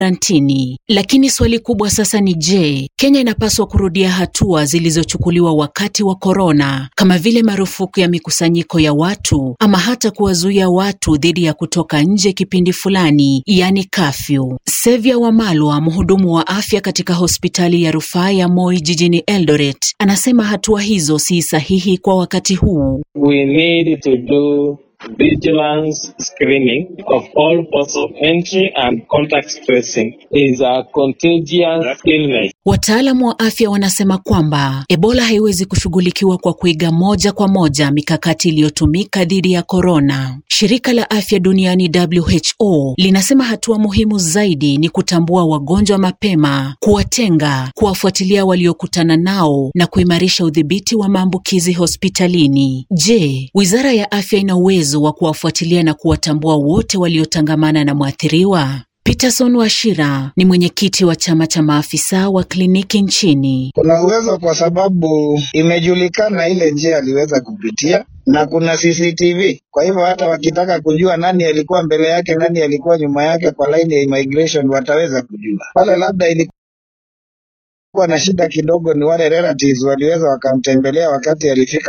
karantini. Lakini swali kubwa sasa ni je, Kenya inapaswa kurudia hatua zilizochukuliwa wakati wa korona kama vile marufuku ya mikusanyiko ya watu ama hata kuwazuia watu dhidi ya kutoka nje kipindi fulani, yani kafyu. Sevia Wamalwa, mhudumu wa afya katika hospitali ya rufaa ya Moi jijini Eldoret, anasema hatua hizo si sahihi kwa wakati huu. We need to do vigilance screening of all ports of entry and contact tracing is a contagious illness. Wataalamu wa afya wanasema kwamba Ebola haiwezi kushughulikiwa kwa kuiga moja kwa moja mikakati iliyotumika dhidi ya korona. Shirika la Afya Duniani WHO linasema hatua muhimu zaidi ni kutambua wagonjwa mapema, kuwatenga, kuwafuatilia waliokutana nao na kuimarisha udhibiti wa maambukizi hospitalini. Je, Wizara ya Afya ina uwezo wa kuwafuatilia na kuwatambua wote waliotangamana na mwathiriwa? Peterson Washira ni mwenyekiti wa chama cha maafisa wa kliniki nchini. Kuna uwezo kwa sababu imejulikana ile njia aliweza kupitia na kuna CCTV. Kwa hivyo hata wakitaka kujua nani alikuwa mbele yake, nani alikuwa nyuma yake kwa laini ya immigration wataweza kujua. Pale labda ilikuwa na shida kidogo ni wale relatives waliweza wakamtembelea wakati alifika